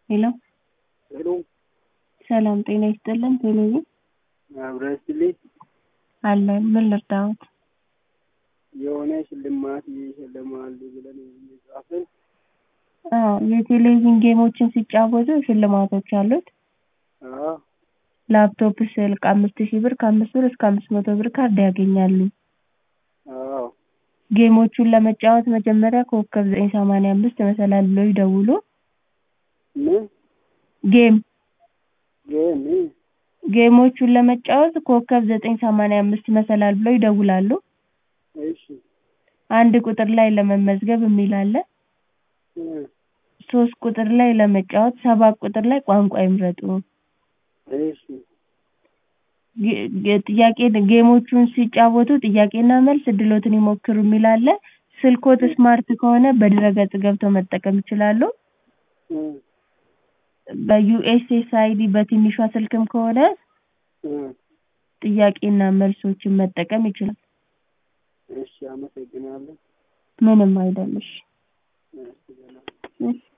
ሄሎ ሄሎ ሰላም ጤና ይስጥልን ቴሌቪ አብረን ስልኝ አለን ምን ልርዳዎት የሆነ ሽልማት ይሸልማሉ ብለን እየጻፍን አዎ የቴሌቪዥን ጌሞችን ሲጫወቱ ሽልማቶች አሉት አዎ ላፕቶፕ ስልክ አምስት ሺህ ብር ከአምስት ብር እስከ አምስት መቶ ብር ካርድ ያገኛሉ አዎ ጌሞቹን ለመጫወት መጀመሪያ ኮከብ ዘጠኝ ሰማንያ አምስት መሰላል ብለው ይደውሉ ምን ጌም ጌም ጌሞቹን ለመጫወት ኮከብ ዘጠኝ ሰማንያ አምስት መሰላል ብለው ይደውላሉ እሺ አንድ ቁጥር ላይ ለመመዝገብ የሚል አለ እ ሶስት ቁጥር ላይ ለመጫወት ሰባት ቁጥር ላይ ቋንቋ ይምረጡ እሺ ጌ- ጌ- ጥያቄ ጌሞቹን ሲጫወቱ ጥያቄና መልስ እድሎትን ይሞክሩ የሚል አለ ስልክዎት ስማርት ከሆነ በድረ-ገጽ ገብተው መጠቀም ይችላሉ እ በዩኤስኤስአይዲ በትንሿ ስልክም ከሆነ እ ጥያቄና መልሶችን መጠቀም ይችላሉ እሺ አመሰግናለሁ ምንም አይደል እሺ እሺ ሰላም እሺ